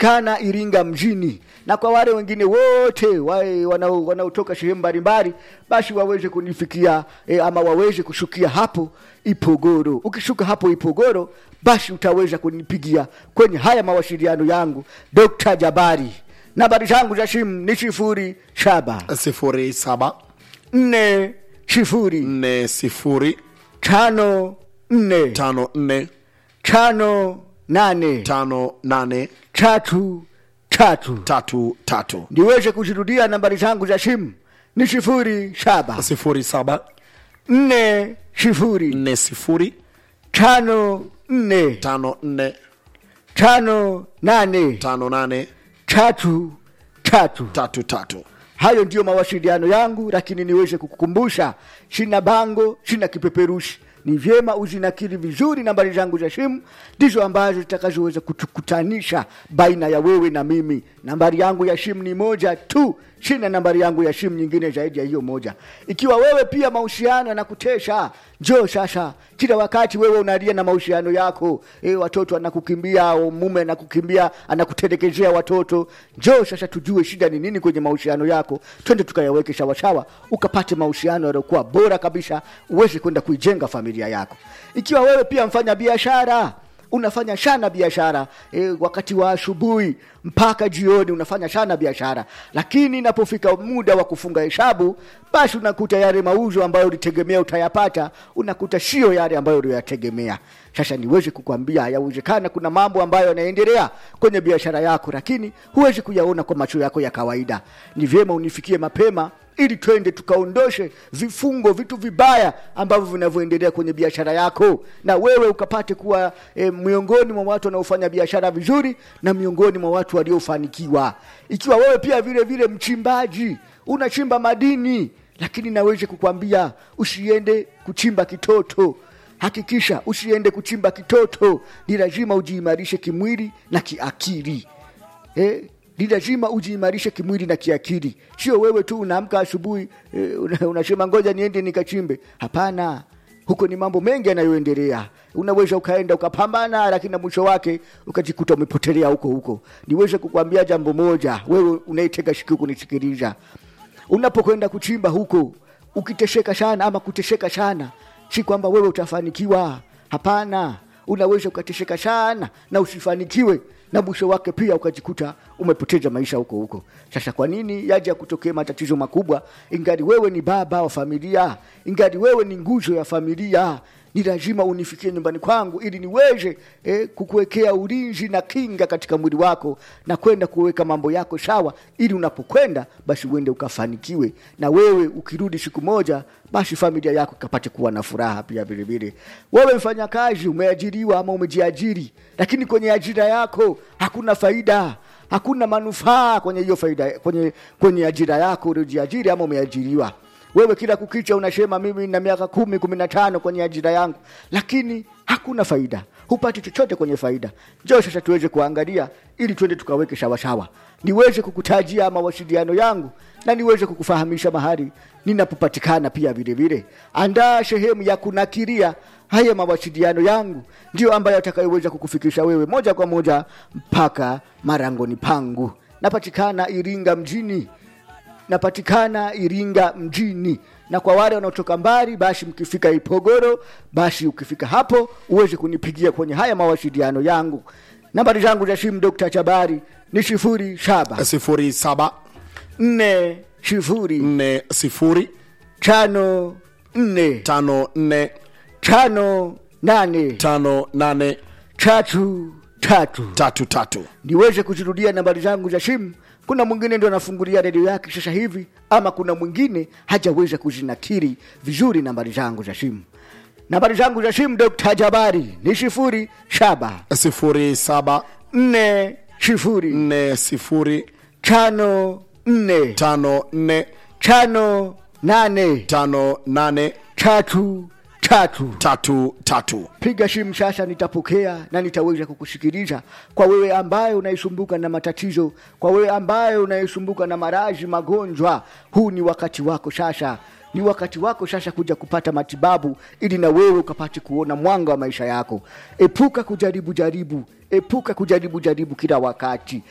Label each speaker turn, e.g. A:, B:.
A: napatikana iringa mjini na kwa wale wengine wote wae wanao- wanaotoka sehemu mbalimbali basi waweze kunifikia e, ama waweze kushukia hapo ipogoro ukishuka hapo ipogoro basi utaweza kunipigia kwenye haya mawasiliano yangu dr jabari nambari zangu za simu ni sifuri saba
B: sifuri saba
A: nne sifuri
B: nne sifuri
A: tano nne
B: tano nne
A: tano nane
B: tano nane
A: tatu tatu
B: tatu tatu
A: niweze kuzirudia nambari zangu za simu ni sifuri saba
B: sifuri saba
A: nne sifuri
B: nne sifuri
A: tano nne
B: tano nne
A: tano nane
B: tano nane
A: tatu tatu
B: tatu tatu
A: hayo ndiyo mawasiliano yangu lakini niweze kukukumbusha sina bango sina kipeperushi ni vyema uzinakili vizuri nambari zangu za simu ndizo ambazo zitakazoweza kutukutanisha baina ya wewe na mimi nambari yangu ya simu ni moja tu sina nambari yangu ya simu nyingine zaidi ya hiyo moja ikiwa wewe pia mahusiano yanakutesha njoo sasa kila wakati wewe unalia na mahusiano yako e, watoto anakukimbia au mume anakukimbia anakutelekezea watoto njoo sasa tujue shida ni nini kwenye mahusiano yako twende tukayaweke sawasawa ukapate mahusiano yaliyokuwa bora kabisa uweze kwenda kuijenga familia yako ikiwa wewe pia mfanya biashara unafanya sana biashara e, wakati wa asubuhi mpaka jioni unafanya sana biashara lakini inapofika muda wa kufunga hesabu basi unakuta yale mauzo ambayo ulitegemea utayapata unakuta sio yale ambayo uliyategemea sasa niweze kukwambia yawezekana kuna mambo ambayo yanaendelea kwenye biashara yako lakini huwezi kuyaona kwa macho yako ya kawaida ni vyema unifikie mapema ili twende tukaondoshe vifungo vitu vibaya ambavyo vinavyoendelea kwenye biashara yako na wewe ukapate kuwa e, miongoni mwa watu wanaofanya biashara vizuri na miongoni mwa watu waliofanikiwa ikiwa wewe pia vile vile mchimbaji unachimba madini lakini naweze kukwambia usiende kuchimba kitoto hakikisha usiende kuchimba kitoto ni lazima ujiimarishe kimwili na kiakili eh, ni lazima ujiimarishe kimwili na kiakili sio wewe tu unaamka asubuhi eh, una- unasema ngoja niende nikachimbe hapana huko ni mambo mengi yanayoendelea unaweza ukaenda ukapambana lakini na mwisho wake ukajikuta umepotelea huko huko niweze kukwambia jambo moja wewe unaitega sikio kunisikiliza unapokwenda kuchimba huko ukitesheka sana ama kutesheka sana si kwamba wewe utafanikiwa hapana unaweza ukatesheka sana na usifanikiwe na mwisho wake pia ukajikuta umepoteza maisha huko huko sasa kwa nini yaja kutokea matatizo makubwa ingali wewe ni baba wa familia ingali wewe ni nguzo ya familia ni lazima unifikie nyumbani kwangu ili niweze eh, kukuwekea ulinzi na kinga katika mwili wako na kwenda kuweka mambo yako sawa ili unapokwenda basi uende ukafanikiwe na wewe ukirudi siku moja basi familia yako ikapate kuwa na furaha pia vilevile wewe mfanyakazi umeajiriwa ama umejiajiri lakini kwenye ajira yako hakuna faida hakuna manufaa kwenye hiyo faida kwenye kwenye ajira yako uliojiajiri ama umeajiriwa wewe kila kukicha unasema mimi na miaka kumi kumi na tano kwenye ajira yangu lakini hakuna faida hupati chochote kwenye faida njoo sasa tuweze kuangalia ili tuende tukaweke sawasawa niweze kukutajia mawasiliano yangu na niweze kukufahamisha mahali ninapopatikana pia vile vile andaa sehemu ya kunakiria haya mawasiliano yangu ndio ambayo atakayoweza kukufikisha wewe moja kwa moja mpaka marangoni pangu napatikana iringa mjini napatikana iringa mjini na kwa wale wanaotoka mbali basi mkifika ipogoro basi ukifika hapo uweze kunipigia kwenye haya mawasiliano yangu nambari zangu za simu dokta chabari ni sifuri saba
B: sifuri saba
A: nne sifuri
B: nne sifuri
A: tano nne
B: tano nne
A: tano nane
B: tano nane
A: tatu tatu
B: tatu tatu
A: niweze kuzirudia nambari zangu za simu kuna mwingine ndo anafungulia redio yake sasa hivi ama kuna mwingine hajaweza kuzinakiri vizuri nambari zangu za simu nambari zangu za simu dr jabari ni sifuri saba
B: sifuri saba
A: nne sifuri
B: nne sifuri
A: tano nne
B: tano nne
A: tano nane
B: tano nane
A: tatu tatu
B: tatu tatu
A: piga simu sasa nitapokea na nitaweza kukusikiliza kwa wewe ambaye unaisumbuka na matatizo kwa wewe ambaye unaisumbuka na maraji magonjwa huu ni wakati wako sasa ni wakati wako sasa kuja kupata matibabu ili na wewe ukapate kuona mwanga wa maisha yako epuka kujaribu jaribu epuka kujaribu jaribu kila wakati